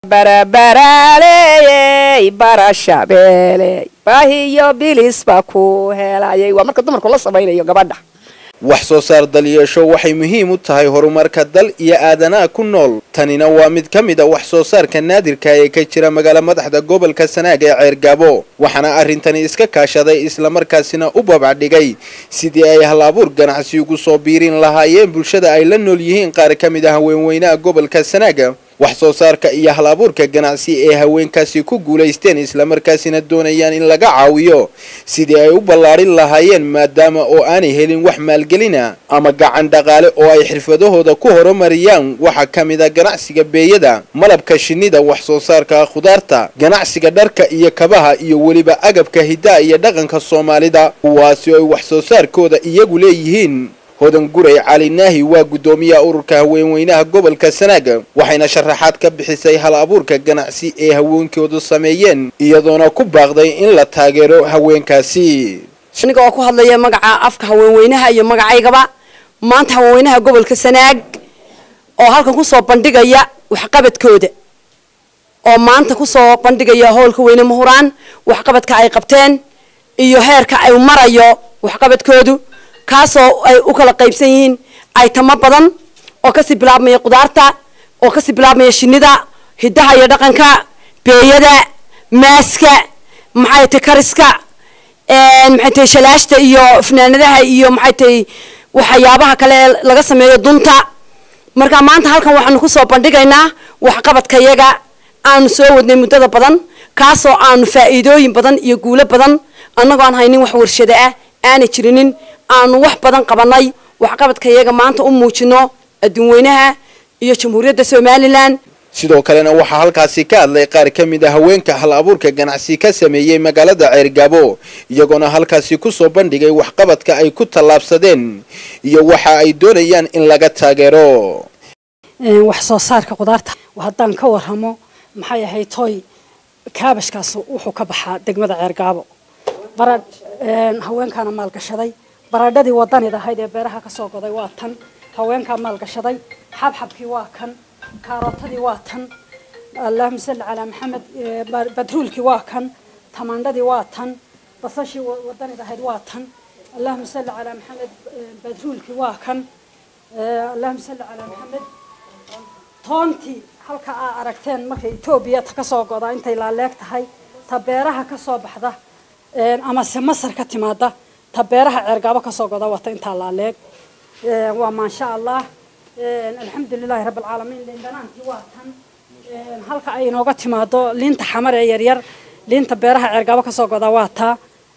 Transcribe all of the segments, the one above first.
barabaraaleyey barashabeeley baahiyo bilis baa ku helayay waa marka dumarku la samaynayo gabadha wax soo saar dalyeesho waxay muhiim u tahay horumarka dal iyo aadanaha ku nool tanina waa mid ka mid a wax soo saarka naadirka ee ka jira magaalo madaxda gobolka sanaag ee ceergaabo waxaana arrintani iska kaashaday islamarkaasina u babacdhigay sidii ay hal abuur ganacsi ugu soo biirin lahaayeen bulshada ay la nool yihiin qaar ka mid ah haweenweynaha gobolka sanaaga wax soo saarka iyo hal abuurka ganacsi ee haweenkaasi ku guulaysteen islamarkaasina doonayaan in laga caawiyo sidii ay u ballaarin lahaayeen maadaama oo aanay helin wax maalgelina ama gacan dhaqaale oo ay xirfadahooda ku horumariyaan waxaa ka mid a ganacsiga beeyada malabka shinnida wax soo saarka khudaarta ganacsiga dharka iyo kabaha iyo weliba agabka hiddaha iyo dhaqanka soomaalida kuwaasi oo ay wax soo saarkooda iyagu leeyihiin hodan guray cali naahi waa guddoomiyaha ururka haweenweynaha gobolka sanaaga waxayna sharaxaad ka bixisay hal abuurka ganacsi ee haweenkoodu sameeyeen iyadoona ku baaqday in la taageero haweenkaasi aniga oo ku hadlaya magaca afka haweenweynaha iyo magacaygaba maanta haweenweynaha gobolka sanaag oo halkan kusoo bandhigaya waxqabadkooda oo maanta kusoo bandhigaya howlka weyne muhuraan waxqabadka ay qabteen iyo heerka ay marayo waxqabadkoodu kaasoo ay u kala qaybsan yihiin aytamo badan oo kasii bilaabmaya qudaarta oo kasii bilaabmaya shinida hiddaha iyo dhaqanka beeyada maaska maxay tahay kariska maxay tahay shalaashta iyo fanaanadaha iyo maxay tahay waxyaabaha kale ee laga sameeyo dunta marka maanta halkan waxaanu kusoo bandhigaynaa waxqabadka yaga aanu soo wadnay muddada badan kaasoo aanu faa'iidooyin badan iyo guulo badan annagoo aan haynin wax warshada ah aanay jirinin aanu wax badan qabanay waxqabadka iyaga maanta u muujino adduunweynaha iyo jamhuuriyadda somalilan sidoo kalena waxaa halkaasi ka hadlay qaar ka mid a haweenka hal abuurka ganacsi ka sameeyey magaalada ceergaabo iyagoona halkaasi kusoo bandhigay waxqabadka ay ku tallaabsadeen iyo waxa ay doonayaan in laga taageero wax soo saarka qudaarta haddaan ka warramo maxay ahayd toy kaabashkaas wuxuu ka baxaa degmada ceergaabo baradh haweenkaana maalgashaday baradhadii wadanid ahayd ee beeraha kasoo goday waa tan haweenkaa maalgashaday xabxabkii waa kan kaarootadii waa tan allahuma salli calaa maxamed badruulkii waa kan tamaandhadii waa tan basashii wadanid ahayd waa tan allahuma salli calaa maxamed badruulkii waa kan allahuma salli calaa maxamed toontii halka aa aragteen markay etoobiya ta kasoo goda intay laaleeg tahay ta beeraha kasoo baxda amase masar ka timaada ta beeraha ceergaabo kasoo goda wata intaa laaleeg waa maasha allah alxamdulilahi rabbi alcaalamiin liindhanaantii waa tan halka ay inooga timaado liinta xamar ee yaryar liinta beeraha ceergaabo kasoo goda waa taa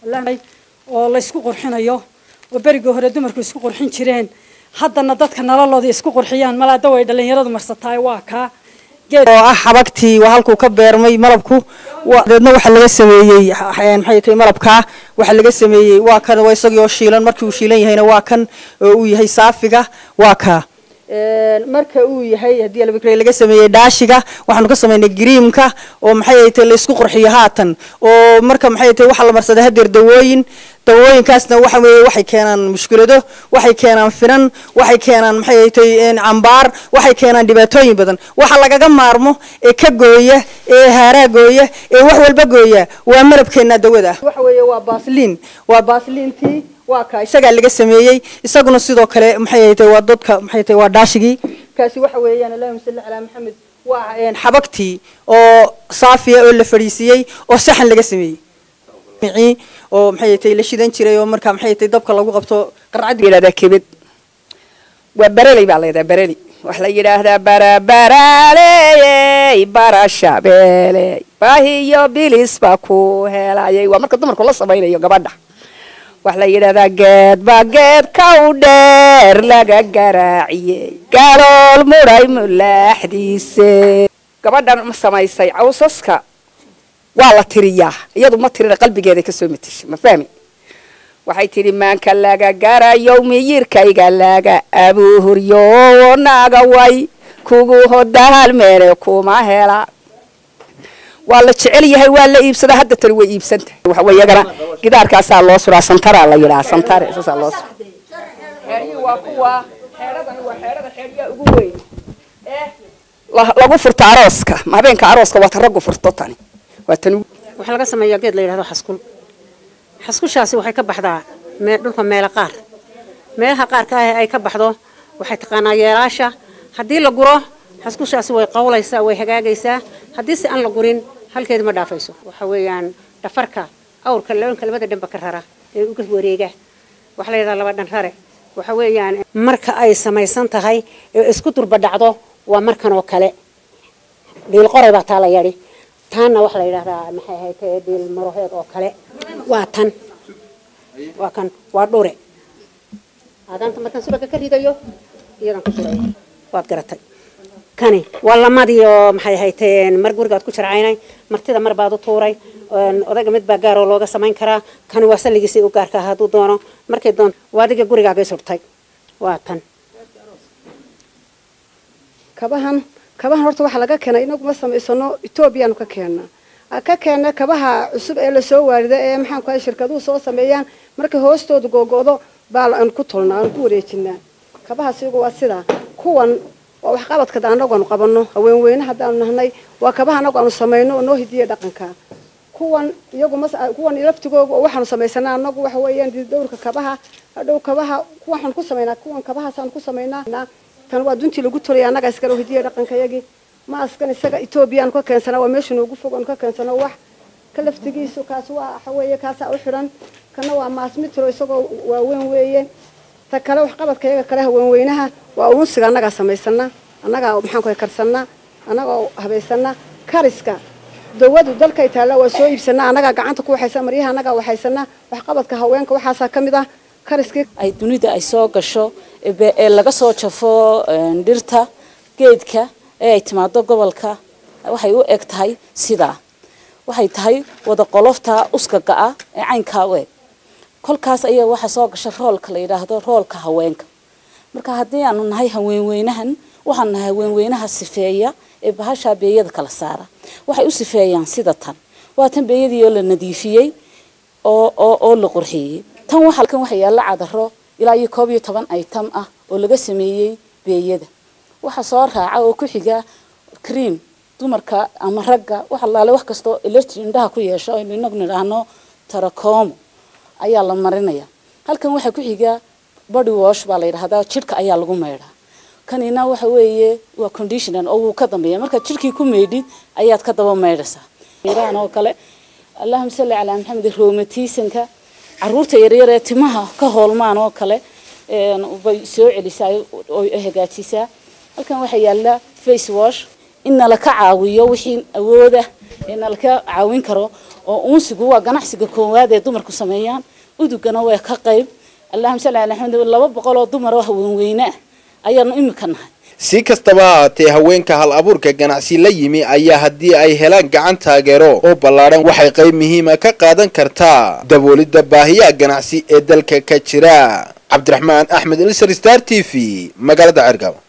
oo laysku qurxinayo oo berigii hore dumarku isku qurxin jireen haddana dadka nololoodii isku qurxiyaan malaada way dhalinyaradu marsataay waa kaa oo ah xabagtii waa halkuu ka beermay malabku deedna waxaa laga sameeyey maxay tahay malabkaa waxaa laga sameeyey waa kan waa isagii oo shiilan markii uu shiilan yahayna waa kan oo uu yahay saafiga waa kaa marka uu yahay haddii albakre laga sameeyey dhaashiga waxaanu ka sameynay gariimka oo maxay tahay laysku qurxiyo haatan oo marka maxay tahay waxaa la marsaday hadeer dawooyin dawooyinkaasna waxa weeye waxay keenaan mushkilado waxay keenaan finan waxay keenaan maxay tahay cambaar waxay keenaan dhibaatooyin badan waxa lagaga maarmo ee ka gooya ee haaraa gooya ee wax walba gooya waa malabkeena dawada waxa weeye waa baasliin waa baasliintii waa ka isagaa laga sameeyey isaguna sidoo kale maxay tahay waa dadka maxay tahay waa dhaashigii kaasi waxa weeyaan allahumma salli calaa maxamed waa xabagtii oo saafiya oo la fadhiisiyey oo saxan laga sameeyey oo maxay tahay la shidan jiray oo marka maxay tahay dabka lagu qabto qarcad yidhahdaa kebed waa bareley baa la yidhahdaa bareli waxa la yidhaahdaa barabaraaleyey barashabeeley baahiyo bilis baa ku helayay waa marka dumarku la samaynayo gabadha waxa la yidhahdaa geedba geedka u dheer laga garaaciyey galool mudhay mulaaxdiise gabadhan ma samaysay cawsaska waa la tiriyaa iyadu ma tirina qalbigeeday kasoo matisha ma fahmi waxay tidhi maanka laga garayo miyirkayga laga abuhuryo naga way kugu hodaalmeene kuma hela waa la jecel yahay waa la iibsadaa hadda tani way iibsanta waxa iyagana gidaarkaasaa loo suraa santara la yidhaha santare saasaa loo sura xeerihii waa kuwa xeeradani waa xeerada xeeryaa ugu weyn la- lagu furto arooska ma habeenka arooska waa ta raggu furto tani waa tan waxaa laga sameeyaa geed la yidhahdo xaskul xaskushaasi waxay ka baxdaa mee- dhulka meelo qaar meelaha qaarka ah ay ka baxdo waxay taqaanaa yeelaasha haddii la guro xaskushaasi way qawlaysaa way hagaagaysaa haddii se aan la gurin halkeeda ma dhaafayso waxa weeyaan dhafarka awrka labanka labada dhanba ka rara ee uga wareega waxaa la yidhahdaa laba dhan rare waxa weeyaan marka ay samaysan tahay ee isku durba dhacdo waa markan oo kale dhiil qoray baa taa la yadhi taanna waxaa la yidhahdaa maxay ahayd ee dhiil maroheed oo kale waa tan waa kan waa dhure aadaanta markaan subaga ka ridayo iyadan ku surayo waad garatay kani waa lamadii oo maxay ahayd mar gurigaad ku jarcaynay martida mar baad u tuuray een, odayga mid baa gaaroo looga samayn karaa kani waa salligiisii u gaarka ah hadduu doono markay doonto waa adiga gurigaaga surtay waa tan kabahan kabahan horta waxaa laga keenay inaguma samaysano etoobiyaanu ka keena ka keena kabaha cusub ee lasoo waarida ee maxaan ku shirkaduhu soo sameeyaan marka hoostooda googo'do baa aan ku tolnaa aan ku wareejinaa kabahaas iyagu waa sidaa kuwan waa waxqabadka anagu aanu qabanno haweenweyne haddaanu nahnay waa kabaha anagu aanu samayno oo noo hidiya dhaqanka kuwan iyagu mas kuwan laftigooga oo waxaanu samaysanaa anagu waxa weeyaan dhowrka kabaha hadhow kabaha waxaan ku samaynaa kuwan kabahaasaan ku samaynaa tan waa duntii lagu tolaya annaga iskale oo hidiya dhaqanka yagii maaskan isaga etoobiya aanu ka keensanaa waa meesha noogu fog aanu ka keensano wax ka laftigiisu kaas waa waxa weeye kaasaa u xidhan kana waa maas mitro isagoo waaweyn weeye ta kale waxqabadka iyaga kale haweenweynaha waa uunsiga annagaa samaysana annagaa maxaan ku karsanaa annagoo habaysana kariska dawadu dalkay taalla waa soo iibsanaa annagaa gacanta ku waxaysa maryaha annagaa waxaysanaa waxqabadka haweenka waxaasaa ka mid ah kariskii ay dunida ay soo gasho ee be- ee laga soo jafo een, dhirta geedka ee ay timaado gobolka waxay u eg tahay sidaa waxay tahay wada qolofta uskaga ah ee caynkaa u eg kolkaas ayaa waxaa soo gasha roolka la yidhaahdo roolka haweenka marka haddii aanu nahay haweenweynahan waxaan nahay haweenweynaha sifeeya ee bahashaa beeyada kala saara waxay u sifeeyaan sida tan waa tan beeyadii oo la nadiifiyey oo oo oo la qurxiyey tan waxa kan waxa yaalla cadaro ilaa iyo koob iyo toban item ah oo laga sameeyey beeyada waxa soo raaca oo ku xiga cream dumarka ama ragga wax allaale wax kastoo elerji indhaha ku yeesho aynu inagu nidhaahno tarakoomo ayaa la marinaya halkan waxaa ku xiga body wash baa la yidhahdaa jidhka ayaa lagu maydhaa kanina waxa weeye waa conditioner oo wuu ka dambeeya markaad jidhkii ku maydhid ayaad ka daba maydhaysaa iraan oo kale allahuma salli calaa maxamed roomatiisanka caruurta yaryar ee timaha ka hoolmaan oo kale een, bay soo celisaa oo ay hagaajisaa halkan waxaa yaalla face wash in nala ka caawiyo wixii awooda ee nala ka caawin karo oo uunsigu waa ganacsiga koowaad ee dumarku sameeyaan udugana waa ka qayb allahuma salli calaa maxamed laba boqol oo dumar oo haweenweyne ah ayaanu imika nahay si kastaba ha haatee haweenka hal abuurka ganacsi la yimi ayaa haddii ay helaan gacan taageero oo ballaadhan waxay qayb muhiima ka qaadan kartaa daboolidda baahiyaha ganacsi ee dalka ka jira cabdiraxmaan axmed ilsar star t v magaalada cergabo